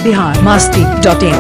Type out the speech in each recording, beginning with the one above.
Bihar Masti dot in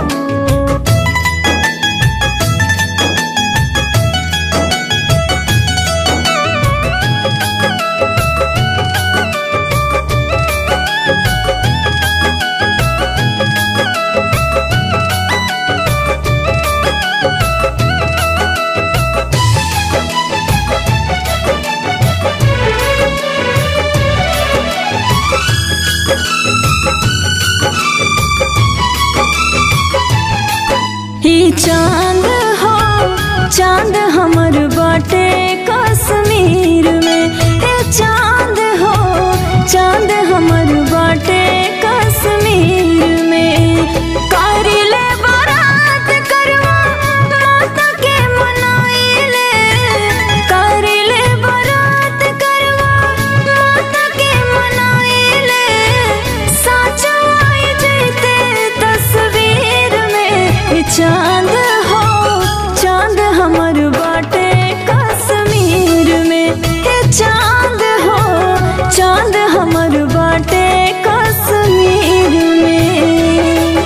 ही चांद हो चांद हमर बाटे कश्मीर में हे चांद हो चांद हमर बाटे कश्मीर में करिले बारात करवा माता के मनाइले करिले बारात करवा माता के मनाइले साचा आई जैते तस्वीर में चांद हो चांद हमर बाटे कश्मीर में हे चांद हो चांद हमर बाटे कश्मीर में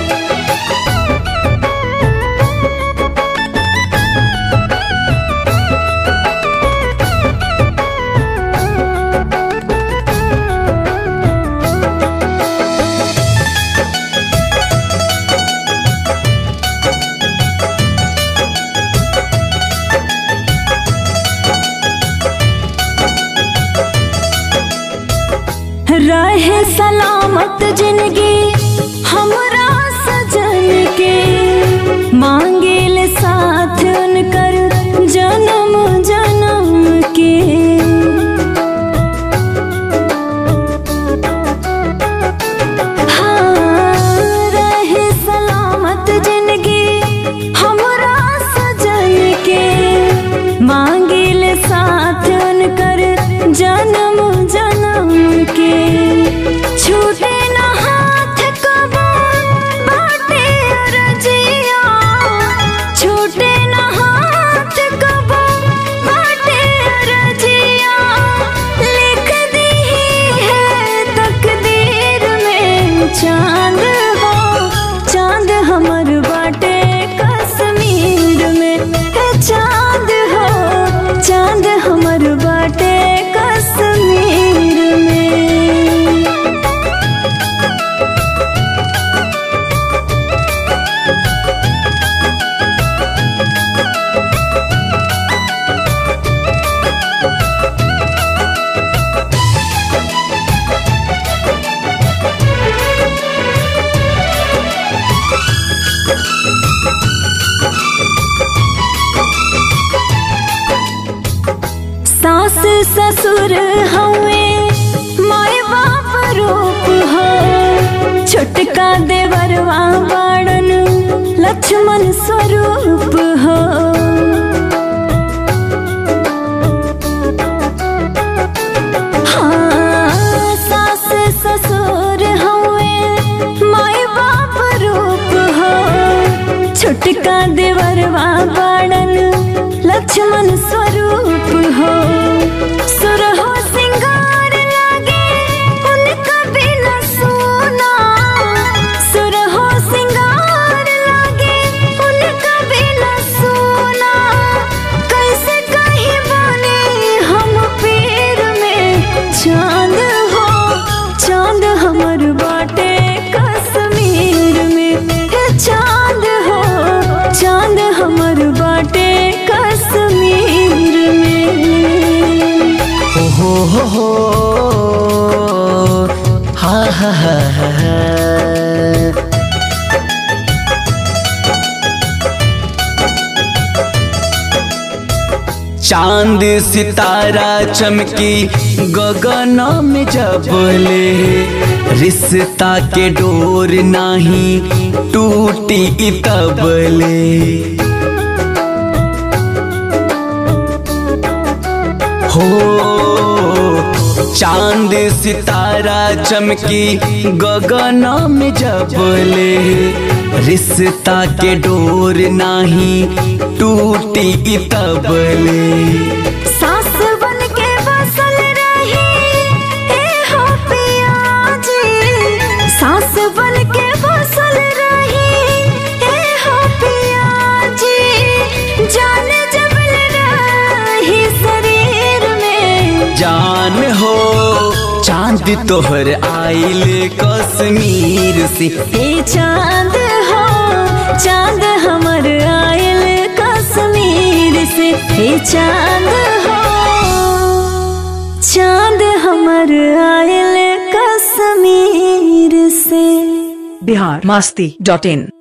रहे सलामत जिंदगी हमरा सजन के मांगिल साथ उनकर जन्म जन्म के हाँ, रहे सलामत जिंदगी हमरा सजन के मांगिल साथ उनकर जन्म जन्म के छूटे न हाथ कबो बाटे अरजिया छूटे न हाथ कबो बाटे अरजिया लिख दी है तकदीर में चांद हो चांद हमर बाटे कश्मीर में है चांद हो चांद हमर बाटे कश्मीर में सास ससुर हवे माय बाप रूप हो छोटका देवरवा बाड़न लक्ष्मण स्वरूप हो हाँ, सास ससुर हवे माय बाप रूप हो छोटका देवरवा बाड़न लक्ष्मण स्वरूप हो सुर हो सिंगार लागे उनका बिना सोना सुर हो सिंगार लागे उनका बिना सोना कैसे कहीं बने हम पीर में चांद हो चांद हमर बाटे कश्मीर में हे चांद हो चांद हमर बाटे कश्मीर में हो हो हो हा हा हा हा हा। चांद सितारा चमकी गगन में जबले रिश्ता के डोर नाही टूटी तबले हो चांद सितारा चमकी गगन में जबले रिश्ता के डोर नाही टूटी तबले सास बन के बसल रही ए हो पिया जी सास बन के बसल जान हो चांद तोहर आइल कश्मीर से हे चांद हो चांद हमर आयल कश्मीर से हे चांद हो चांद हमर आयल कश्मीर से बिहार मस्ती डॉट इन